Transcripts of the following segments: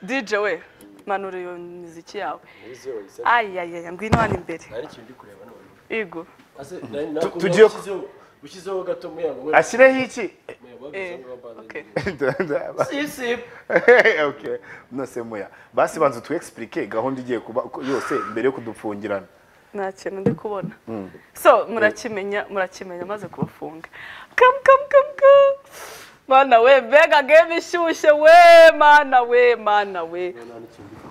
DJ we manura iyo miziki yawe Nize wayisabye. ayayaya ngwino hano imbere Hari ikintu ndi kureba none. igo Ase nari nako tugiye ku- ushyizeho ushyizeho gato muyango we. ashyireho iki muyango eh, wagize ngo okay. Ndaba- sisi okay nose muya basi banza tu explique gahunda igiye kuba ko- yose mbere yo kudupfungirana nta kintu ndi kubona so murakimenya murakimenya maze kubafunga kamu kamu kamu kamu mana we mbega game ishyushye we mana we mana we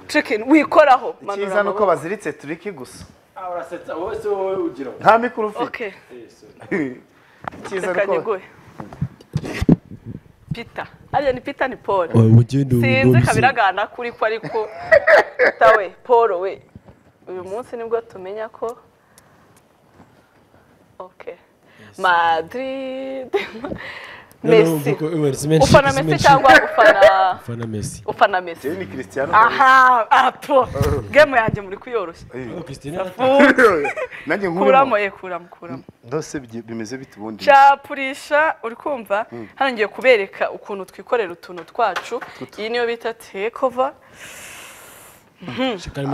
chicken wikoraho manura icyiza ni uko amaboko. baziritse turiki gusa Ah urasetsa wowe se wowe ugira. nta mikoro ufite okay Eh, sorry. icyiza reka ni uko nyiguhe peter hariya ni peter ni paul ubugeni sinzi kabiragana kuri ko ariko peter we paul we uyu munsi nibwo tumenya ko okay madrid messi ufana messi cyangwa ufana ufana mesi ufana messi Jyewe ni christian aha apo game yanjye muri kuyoroshya nanjye kuramo nkurimo ye kuramo kuramo ndose bigi- bimeze bite ubundi capurisha uri kumva hano ngiye kubereka ukuntu twikorera utuntu twacu iyi niyo bita tekova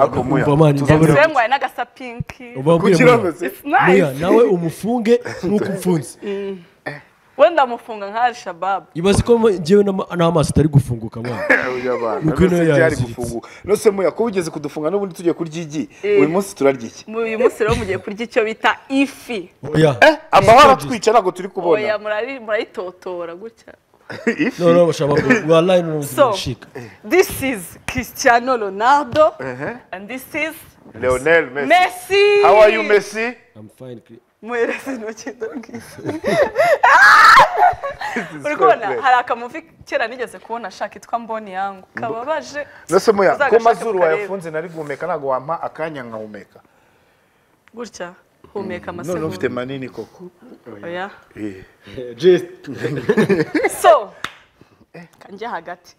Ako muya. Tuzabura- uba zengwaye n'agasa pinki kugira ngo se It's nice. nawe umufunge nk'uko umfunze wenda mufunga nka Al Shabab ibaze ko ngewe n'ama- n'amaso atari gufunguka mwana Oya bana, Nuko ino nose byari yaziritse. gufungu nose muya ko ugeze kudufunga n'ubundi tugiye kurya igi Eh. uyu munsi turarya iki Mu- uyu munsi rero mugiye kurya icyo bita ifi oya eh amahoro atwica ntabwo turi oya kubona murari- murayitotora gutya ifi no no bashaka ngo wallahi no so ushika this is Cristiano Ronaldo Ehe. and this is leonel messi Messi how are you messi i'm fine Chris. muhereze intoki ndabwishyu This is uri kubona fair play. hari akamuvi kera nigeze kubona ashaka itwa mboni yangu kababaje nose muya ko Uzagashake mazuru mukarebe. wayafunze nari guhumeka ntabwo wampa akanya nkahumeka gutya humeka none ufite amasegonda manini koko oya Eh. Just so kanjya hagati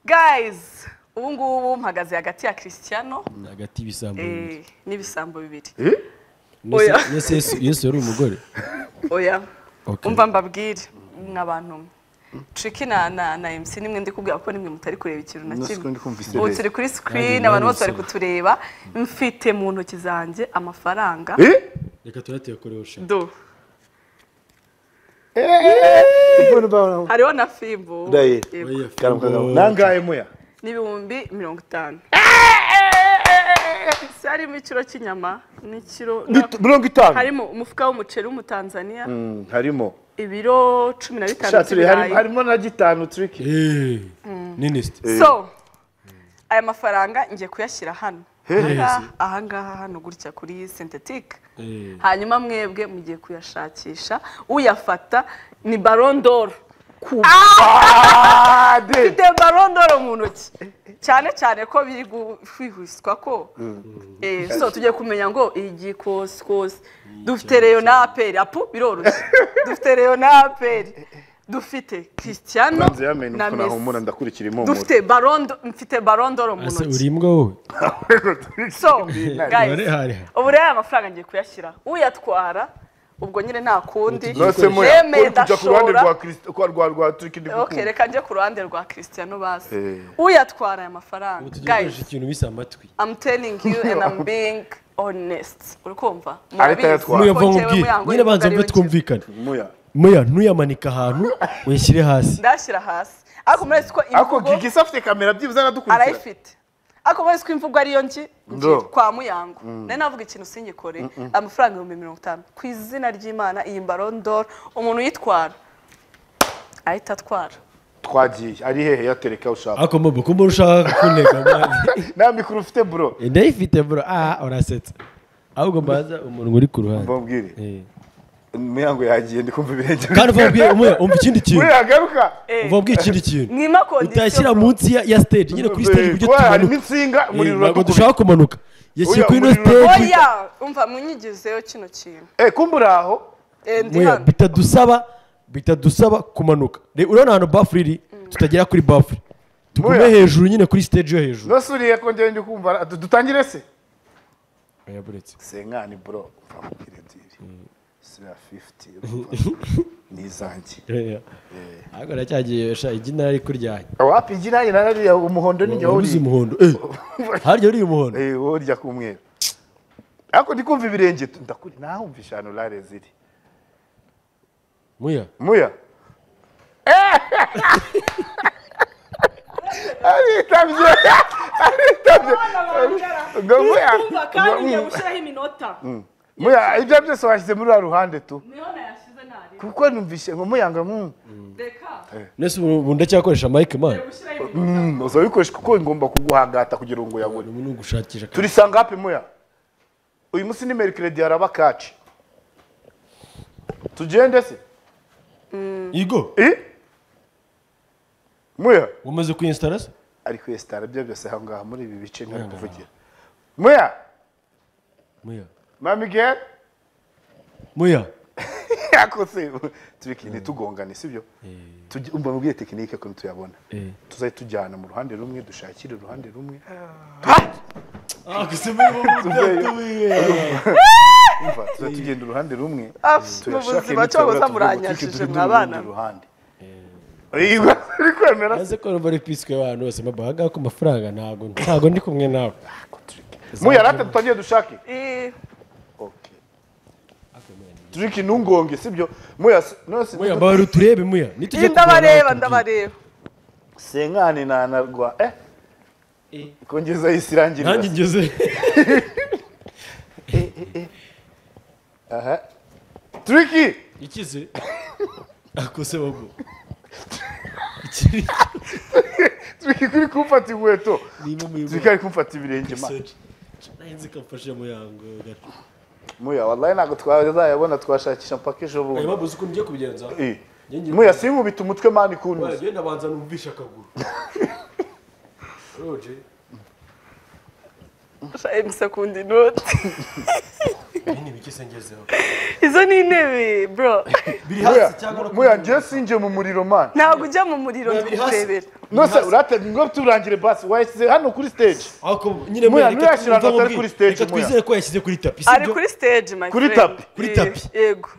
guys ubu ngubu mpagaze hagati ya christiano hagati y'ibisambo bibiri eh, n'ibisambo bibiri Eh? Nese- Oya. nese Yesu- yesu yari umugore oya Okay. umva mbabwire nk'abantu triki na na na mc nimwe ndi kubwira ko nimwe mutari kureba ikintu na Nasi ko kimwe ndi kumva ubu isereri. turi kuri screen Nanjye abantu bose bari nabisabe. kutureba mfite mu ntoki zanjye amafaranga Eh? reka turayateye shaka do Mbona ba- hariho na fimbo Daye. Yego. oya Karamu, karamu. Oh. nangahe muya n'ibihumbi mirongo itanu si harimo ikiro cy'inyama n'ikiro Nit- mirongo itanu harimo umufuka w'umuceri w'umutanzaniya Mm, harimo ibiro cumi na bitanu Shatire, hari- by'ibirayi harimo na gitanu turiki eh niniste so aya mafaranga ngiye kuyashyira hano ahangaha ahangaha hano gutya kuri sintetike Eh. hanyuma mwebwe mugiye kuyashakisha uyafata ni barondoro Ah, de- ufite barondoro mu ntoki cyane cyane ko biri kwihwiswa ko Eh, so tugiye kumenya ngo iyi kosi kosi dufite reyo na aperi apu biroroshye dufite reyo na aperi dufite christiano Banze yamenye na uko nahumura mesi ndakurikira impumuro dufite barondo mfite barondoro mu ese ntoki uri imbwa wowe so guys Hariha, hariha. ubu rero aya mafaranga ngiye kuyashyira uyatwara ubwo nyine nta kundi nose muya yemeye uri kujya ku ruhande ndashora rwa Christ- kwa- rwa rwa turiki ndi Okay, gukunda reka njye ku ruhande rwa christiano basi Eh. uyatwara aya mafaranga ubu tugiye guys gukoresha ikintu bisa amatwi i'm telling you and i'm being honest urikumva Ariko ayatwara. muyava nkubwire nyine banza mbe twumvikane muya muya ntuyamanika ahantu uyashyire hasi ndashyira hasi ariko murezi ko ariko imvugo gigisa afite kamera byibuze aradukurikira arayifite ariko murezi ko imvugo ariyo ngi Ndo. kwa muyango nari navuga ikintu singikore amafaranga ibihumbi mirongo itanu ku izina ry'imana iyi mbarondoro umuntu uyitwara ahita atwara twagiye ari hehe yatereka ushaka ariko mbo kumbe ushaka kuntega mwana nta mikoro ufite bro Eh, ndayifite bro ah urasetsa ahubwo mbaza umuntu uri ku ruhande mbabwire Eh. imihango yagiye ndi kumva ibirenge kandi uva wabwiye umuya umva ikindi kintu buriya yagaruka uva wabwiye ikindi kintu mwima utashyira kondisiyo munsi ya, ya stage nyine kuri stage ujye Oya, harimo tumanuka insinga Eh, umuriro ntabwo uradukubita dushaka kumanuka yashyira Oya, kuri ino umuriro stage oya umva munyigizeyo kino kintu Eh, kumbura aho Eh, ndi Muya, hano. bitadusaba bitadusaba kumanuka Re- urabona ahantu bafure iri tutagera kuri bafure tugume Muya. hejuru nyine kuri stage yo hejuru nose uriye kongera ndi kumva ara- du- dutangire se Oya, buretse. senkani bro mvamubwire byiri siriya fifuti ni izanjye ariko nacyagiye sha igi nari kuryanya wapi igi nanjye narariya umuhondo n'igihe wabuze wuriye umuhondo eh harya uriye umuhondo Eh, wowe urya k'umweru ariko ndi kumva ibirenge tu- ndakuri nahumva eshanu rare ziri muya muya aritabye aritabye ngo muya kumva kandi ngo- ngiye gushyiraho iminota muya ibyo byose washyize muri wa ruhande tu niho nayashyize ntareba kuko numvise ngo muyanga mu reka nese ubu ndacyakoresha mike man ngiye gushyiraho iminota Mm, uzabikoresha kuko ngomba kuguhangata kugira ngo uyabone ubu ni ugushakisha akazi. turisanga hapi muya uyu munsi ni merikiredi haraba kaci tugende se Igo Eh? muya wamaze kuyinsitara se ari kwesitara byo byose aho ngaho muri ibi bice ntari kuvugira muya muya mamigere muya yakose turi kintu tugongane sibyo Tujye- umva mubwiye tekinike ukuntu tuyabona eh tuzajya tujyana mu ruhande rumwe dushakire uruhande rumwe ah kusema hivyo mtatuwe umva tuzajya tugenda uruhande rumwe Ah, turashaka mu buzima imiti cyangwa tugura tuvuga zamuranyajije butike tujye mwa mu bana. rundi ruhande Iyo uri kwemera se? aze ko bari piswe abantu bose mabahaga ku mafaranga ntago ntago ndi kumwe nawe muya rata tutagiye dushake Eh, Okay. turi kintu ngonge sibyo muya se- nose muya mbabara uturebe muya nitujye ndabareba ndabareba senkani nanarwa eh kongeza isirangirira nanjye ngeze aha turiki ikize akose bago ikiri turiki kuri kumfata inkweto nimo turiki muyo ari kumfata ibirenge ma nahinze kamfashe muyango gato muya wallahi ntabwo twazayabona twashakisha mpaka ejo aya bundi babuze uko ngiye kubigenza Eh. Njye- muya sinkubita umutwe mani kunuze genda banza numvishe akaguru roje gushaka imisekunde inoti ibindi bike se ngezeho izo ni intebe bro biri muya hasi cyangwa no muya njye sinjye mu muriro mani ntabwo ujya mu muriro Biri hasi. ndikurebera nose urate ngo turangire basi wayishyize hano kuri stage ako nyine Muya, reka ntuyashyire ahantu twumve atari kuri stage, reka Muya. twizere ko yashyize kuri tapi ari sibyo kuri stage my Kuri friend. tapi. Kuri Eh, tapi. yego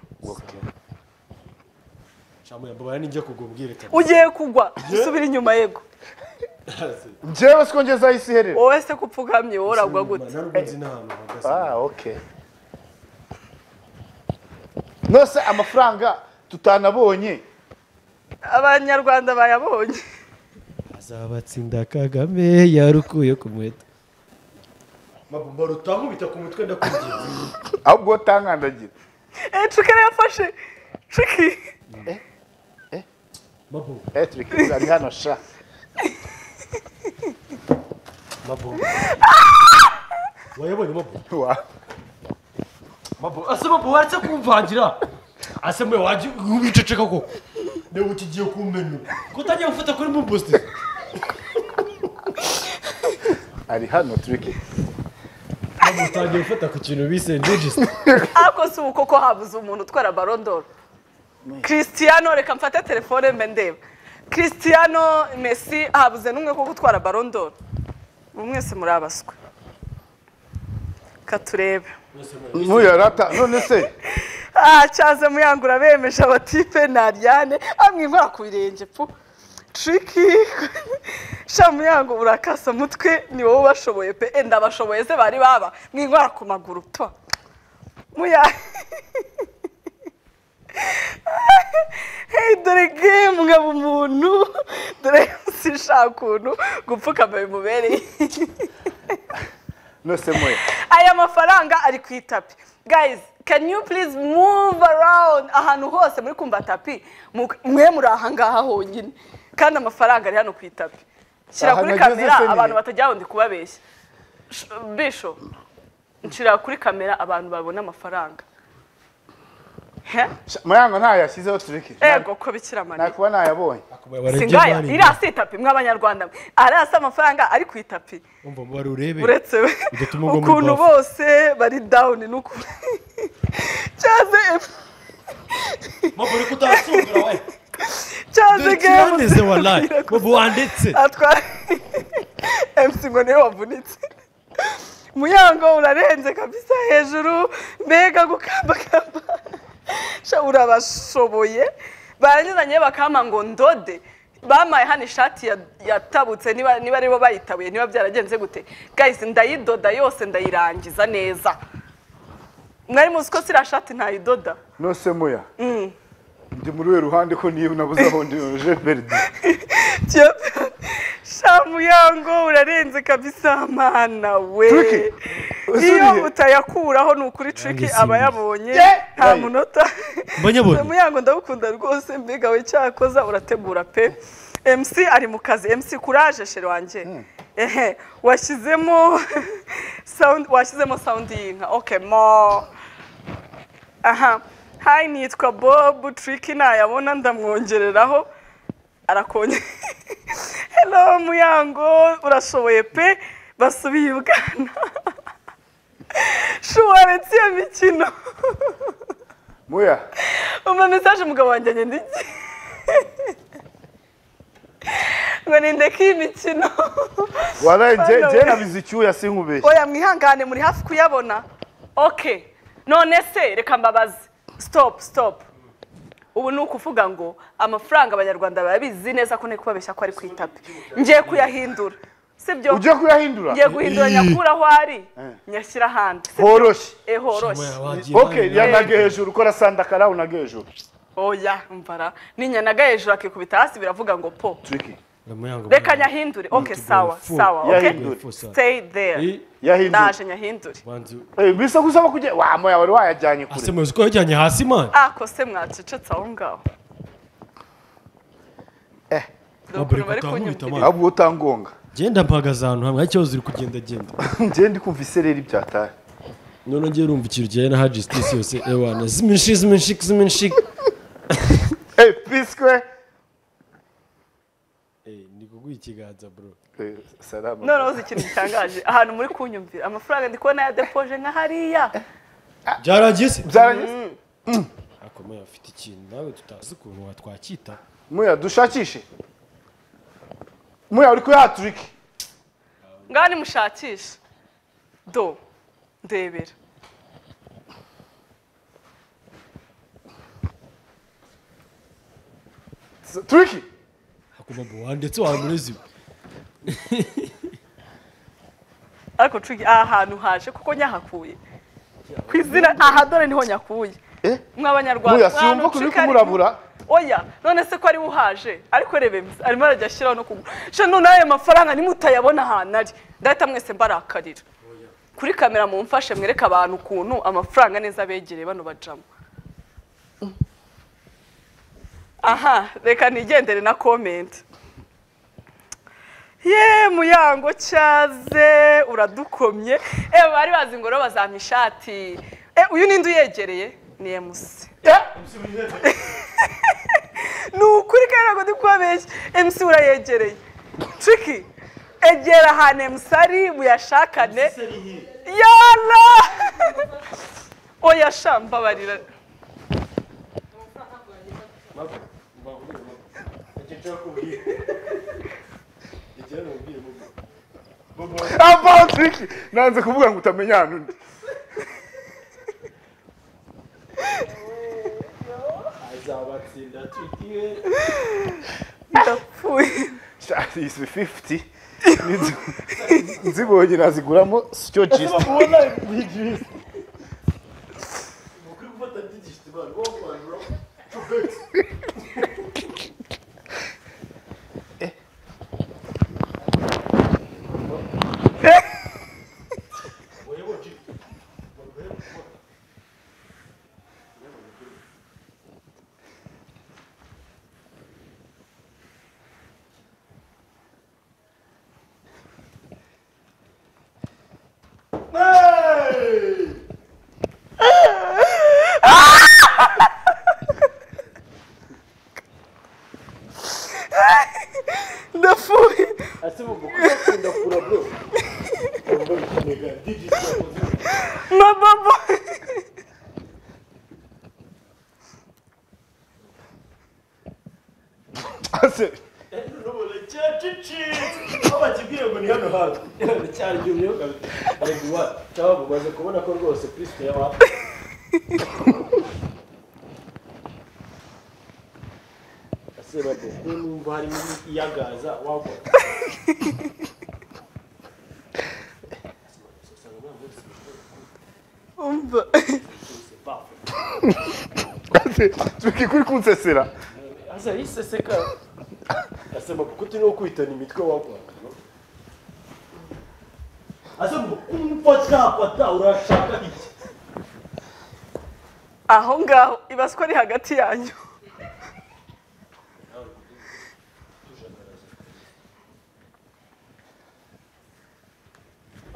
Sha, muya, mbabara ninjya kugwa mbwirekana ugiye kugwa usubira inyuma yego njyewe siko ngeza isi iherera wowe se ko upfukamye wowe uragwa gute narubunzi n'ahantu hahagaze ah okay nose amafaranga tutanabonye abanyarwanda bayabonye azabatsinda kagame yarukuye ku muheto mabumba rutankubita ku mutwe ndakubwiye ahubwo utankandagira Eh, Chucky yarafashe Chucky mabo eh turiki ari hano sha mabo wayabonye mabura Wa- mabo ase mabo waretse kumvangira ase muya waje ubiceceka ko niba ukigiye kumena ko utagiye gufata kuri mu boost ari hano turiki ntabwo utagiye gufata ku kintu bise register ariko si uko ko habuze umuntu utwara barondoro christiano reka mfate telefone mbe ndeba christiano messi habuze n'umwe ko gutwara barondoro mwese muri abaswe ka turebe muyarata none se aha cyaze muyangura bemeje abatipe naryane amwe inkora ku birenge pu triki sha muyango urakasa mutwe ni wowe ubashoboye pe enda abashoboye se bari baba mwinkora ku maguru to muya hey dore gemu nkaba umuntu dore sishaka ukuntu gupfukama bimubereye nose muya aya mafaranga ari ku itapi guys can you please move around ahantu hose muri kumva tapi mu- mwe muri aha ngaha honyine kandi amafaranga ari hano ku itapi shyira Aha kuri nageze kamera se ni- abantu batajya wundi kubabeshya Sh- bisho nshyira kuri kamera abantu babona amafaranga He? Sha- muyango ntayashyizeho turiki ego ko bikira mariya nakuba ntayabonye singaya irasi itapi mw'abanyarwanda mwe arasi amafaranga ari ku itapi umva mubare urebe uretse we Bigatuma ugwa muri ukuntu bafu. bose bari dawuni n'ukuntu cyaze mabura ko utasungura we cyaze dore ikiraneze warayi mabura wanditse atwara emusi ngo niwe wavunitse muyango urarenze kabisa hejuru mbega gukambakamba shabura bashoboye baranyuranye bakama ngo ndode bamaye hano ishati ya- yatabutse niba niba aribo bayitabuye niba byaragenze gute guys ndayidoda yose ndayirangiza neza mwari muzi ko siriya shati ntayidoda nose muya ndi muri we ruhande ko niyo nabuze aho ndi je perdu Jeff, shamu yango urarenze kabisa mana we Tricky. Usubiye. iyo utayakuraho ni ukuri triki Nangisimbye. aba yabonye Yeah. nta Right. munota Mbanyabonye. shamu yango ndagukunda rwose mbega we cyakoza urategura pe mc ari mu kazi mc kuraje shere wanjye ehe washyizemo sound washyizemo sound y'inka okay mo aha hayi nitwa bob triki nayabona ndamwongereraho arakonye hello muyango urashoboye pe basubiye ubwana shuwarensi ya mikino muya umva mesaje umugabo wanjye agenda iki ngo nindeke iyi mikino waraye je Bana je we. nabize icyuya sinkubeshye oya mwihangane muri hafi kuyabona ok none se reka mbabaze stop stop ubu ni ukuvuga ngo amafaranga abanyarwanda barabizi neza ko ntari kubabeshya ko ari ku itapi ngiye kuyahindura sibyo ugiye kuyahindura ngiye guhindura nyakura aho ari nyashyira ahandi Si- horoshye eh horoshye okay yanaga hejuru ukora sanda karawu naga hejuru oya mbara ninyanaga hejuru akikubita hasi biravuga ngo po tricky reka nyahindure ok sawa sawa ok Yahindure. stay there yahindura ndaje nyahindure eh bisa gusaba kujya wa moya wari wayajyanye kure asemuzi ko yajyanye hasi mani ah kose mwacecetse aho ngaho eh Dore Babure ukuntu bari bakaba nkubita kunyumvira. amaso. ahubwo utangonga genda mpagaze ahantu hamwe nta kibazo uri kugenda genda ngiye ndi kumva isereri byataye none ngiye urumva ikintu kijyanye na hajisitisi yose ewana ziminshi ziminshi ziminshi eh piswe ni kuguha ikiganza bro Eh, salama noneho uzi ikintu gitangaje ahantu muri kunyumvira amafaranga ndi kubona ya depoje nka hariya byarangiye se byarangiye akomeye afite ikintu nawe tutazi ukuntu watwacyita muya dushakishe muya uri kuyaha turiki ngaho nimushakisha do ndebera turiki akuma buwa ndetse wamurezi ariko cugi aha hantu haje kuko nyahakuye ku izina aha dore niho nyakuye eh mw'abanyarwanda muya siyumva kuri Cuki ari- kumurabura oya none se ko ari we uhaje ariko rebe mzi arimo arajya ashyiraho no kugura sha none ayo mafaranga nimutayabona ahantu ari ndahita mwese mbarakarira kuri kamera mumfashe mwereke abantu ukuntu amafaranga neza abegereye bano bajamo aha reka nigendere na komenti ye muyango cyaze uradukomye e bari bazi ngo rero bazampa ishati e uyu ninde uyegereye ni emusi ni ukuri kandi ntabwo ndi kubabeshya emusi urayegereye triki egera ahantu emusi ari muyashakane yara oya sha mbabarira abaho turiki nanze kuvuga ngo utamenya ahantu undi azabatsinda tutiwe ndapfuye shati izi fifuti nzibonye naziguramo sityo jisiti ubona bigisi ukuri gufata byigishite bari wo kwandura ndapfuye ese bumva ukuri bakunda kura bro ubwo bikenega digiti yakoze mababa n'ubundi cyacicitse aho bakibwiye ngo ni hano hantu cyari igihe reka iwacu cyangwa ngo umaze kubona ko rwose kristo yaba serabo niyo numva harimo iyagaza wagwa umva turi kuri kunsesera aza yiseseka asema kuko turi no kwitana imitwe wagwa asema kumfata urashaka iki aho ngaho ibaze ko ari hagati yanyu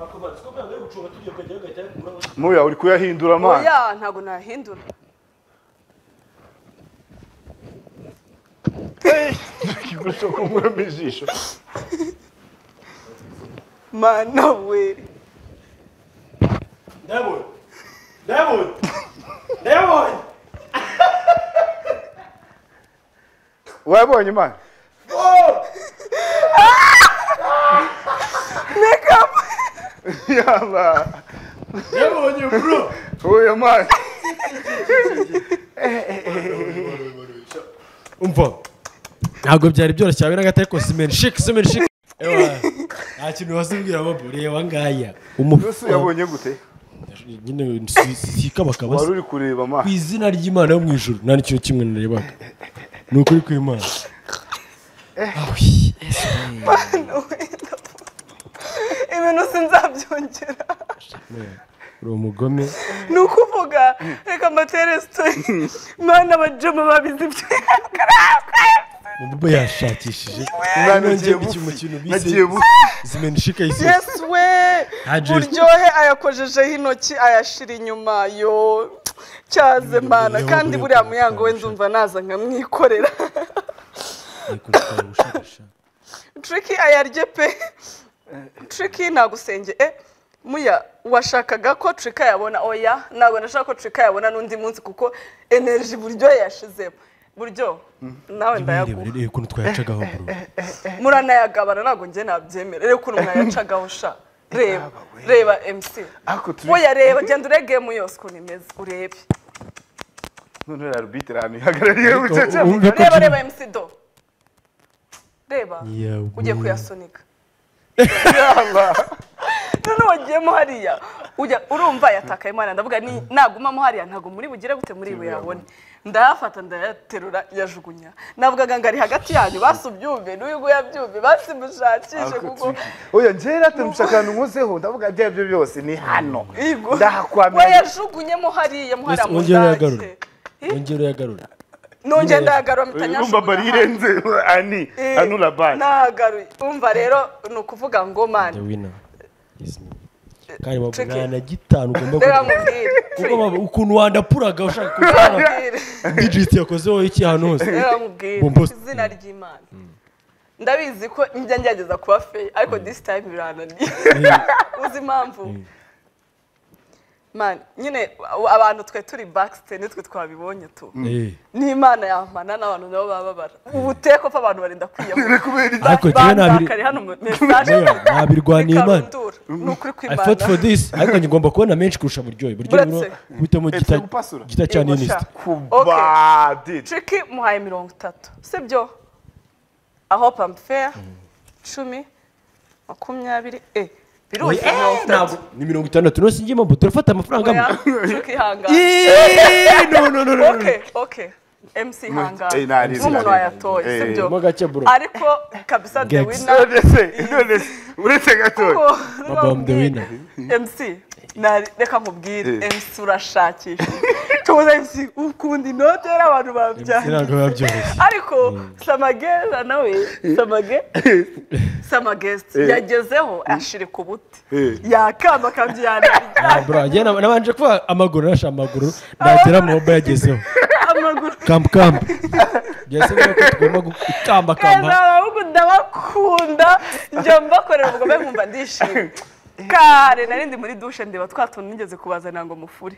akabanza ko mbere gucunga tugiye ukajya hagati yakura muya uri kuyahindura amazi oya ntabwo nahindura igikoresho kumuramo ijisho mana we ndabona ndabona ndabona wabonye imana yaba ndabonye bro uyu mwana umva ntabwo byari byoroshye habe na gato ariko simeni shiki simeni shiki Ewa, nta kintu wasubwira bobo reba ngaya yose yabonye gute nyine si- si- si kabakaba wari se. uri kureba ku amazi izina ry'imana yo mu ijuru nta n'ikintu kimwe narebaga ni ukuri kw'imana Awi, Yesu. mana we ibintu sinzabyongera uri umugome ni ukuvuga reka mbatere sitori mana abajama babizi umubo yashakishije umwana Nongeye agiye gukina bufi umukino bise- nagiye bufi zimena ishika y'isi yesu we Haje- buryohe ayakojejeho intoki ayashira inyuma yo cyaze mana kandi buriya muyango we ndumva naza nkamwikorera triki ayarye pe triki nagusenge e muya washakaga ko trika yabona oya ntabwo nashaka ko trika yabona n'undi munsi kuko energy buryo yashizemo buryo nawe ndayaguha reba ukuntu twayacagaho bro muranayagabana ntabwo njye nabyemera reka ukuntu mwayacagaho sha reba reba mc ariko turi woya reba genda uregemu yose ukuntu imeze urebe none uriya arbitire ahantu ihagarariye bucece Wumve ko reba Jimmy- reba mc do reba Yawe. ugiye kuyasunika yaba none wagiyemo hariya ujya urumva yatakaye imana ndavuga ni nagumamo hariya ntabwo muri bugire gute muri buyabone ndayafata ndayaterura yajugunya navugaga ngo ari hagati yanyu basi ubyumve n'uyu nguyu abyumve basi mushakishe kuko oya njyewe atamutse akantu nkozeho ndavuga ibyo ari byo byose ni hano Igo. ndahakwamira we yajugunyemo hariya muhariya Yes, wongere muzake uyagarure. wongere uyagarura nongeye ndayagarura mpita urumva mbari nyajugunya irenze ani Eh, anura bani nahagaruye umva rero ni ukuvuga ngo the mani winner is me kandi bavuga Tricky. nta na gitanu ugomba reka kugira nkubwire kuko baba- ukuntu wandapuraga ushaka kugira nkubwire digit yakozeho iki ahantu hose reka nkubwire Bombos- izina ry'imana ndabizi ko njya ngerageza kuba feyi ariko disi tayime birananiye uzi impamvu mani nyine abantu twe turi bakisite nitwe twabibonye tu Eh, n'imana yampana n'abantu nabo baba babara ubuteko ko abantu barinda kwiyahura kubera iki ariko njyewe nabiri bandakariye hano mesaje Meya, nabirwaniye Imana. ni ukuri I fought for kw'imana this ariko ngigomba kubona menshi kurusha buryohe buryohe Buretse. bro kubitamo Epfe gita gupasura. gita cya ninisita kubadidi triki muhaye mirongo itatu sibyo aho pamfeya cumi makumyabiri e biruzi mirongo itatu ni mirongo itandatu nose ngiyemo mbu turafata amafaranga amwe oya triki hangara Eeeeh, no no no no no. oke oke mc hangara Eh, nari nzi, n'umuntu nari nzi. wayatoye Eh, sibyo mo gake bro ariko kabisa the Gex. winner ndetse ndetse uretse gatoya Ko- Babam the winner. MC nari- reka nkubwire Eh. MC urashakisha tubuze MC ukunda inote rero abantu babyanga ntabwo biba byoroshye ariko samageza nawe samage samagest yagezeho ashirika ubuti Eh. yakamba akabyi yanarya Ah, bro njye nab- nabanje kuba amaguru narashe amaguru nagera mu mba yagezeho amaguru kampu kampu byose bivuga ko tugomba gukamba keza kamba abahungu ndabakunda njya mbakorera ubugome nkumva ndishimye kare nari ndi muri dushe ndeba twa tuntu nigeze kubazanira ngo mufure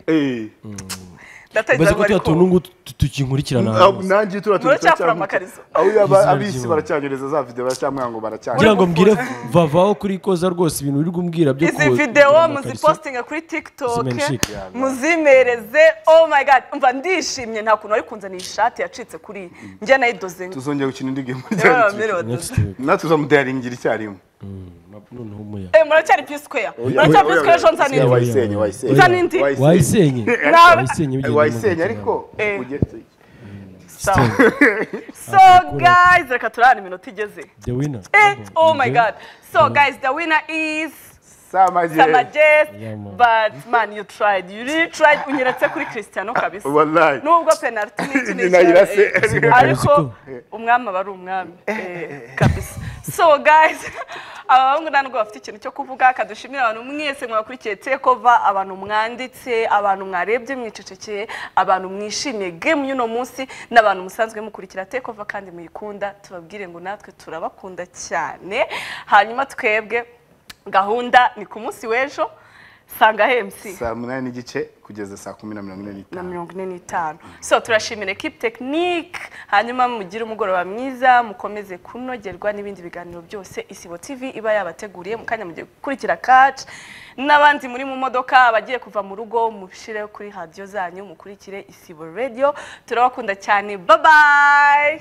ndatekereza ngo mbaze ko bari tuya tuntu ngutu tukinkurikirana Ab- nanjye turiya tuntu Muracyafura turacyamwita. amakariso. aho yaba Izina abisi ry'Imana. baracyanyereza za videwo baracyamwanga ngo kugira baracyanyereza ngo mbwire vavaho kuri koza rwose ibintu uri kumbwira byo izi ko- videwo kugira ngo kariso- muzipositinga kuri tiktok Zimenshike. muzimereze oh my god mva ndishimye nta kuntu wari kunzana iyi shati yacitse kuri iyi njye nayidoze tuzongera gukina indi game Rero bamwirodoza. Next week. natwe uzamudayaringira icyarimwe Ma- noneho umuya Eh, muracyari pisikeya muracyari pisikeya ejo nzana indi wayisenye wayisenye Nzana indi. wayisenye Nawe- wayisenye bigenda wayisenye neza. ariko Eh. ugeze Sawa. so guys reka turahana iminota igeze the winner Eh, oh my god so guys the winner is samajeri Samajes, Yeah, man. but man, you tried. You really tried. Unyeretse kuri Cristiano kabisa. wallahi Nubwo penalty n'iki Ni n'iki, nayirase. eh, ariko umwami aba ari umwami eh, kabisa. So guys, abahungu nta nubwo bafite ikintu cyo kuvuga kadushimira abantu mwese mwakurikiye tekova abantu mwanditse abantu mwarebye mwicecekeye abantu mwishimiye game y'uno munsi n'abantu musanzwe mukurikira tekova kandi muyikunda tubabwire ngo natwe turabakunda cyane hanyuma twebwe gahunda ni ku munsi w'ejo sanga hemsi saa munani n'igice kugeza saa kumi na mirongo ine na n'itanu mirongo ine n'itanu so turashimira ekipe tekinike hanyuma mugire umugoroba mwiza mukomeze kunogerwa n'ibindi biganiro byose isibo tv iba yabateguriye mu kanya mugiye gukurikira kaci n'abandi muri mu modoka abagiye kuva mu rugo mushyire kuri radiyo zanyu mukurikire isibo radiyo turabakunda cyane babayi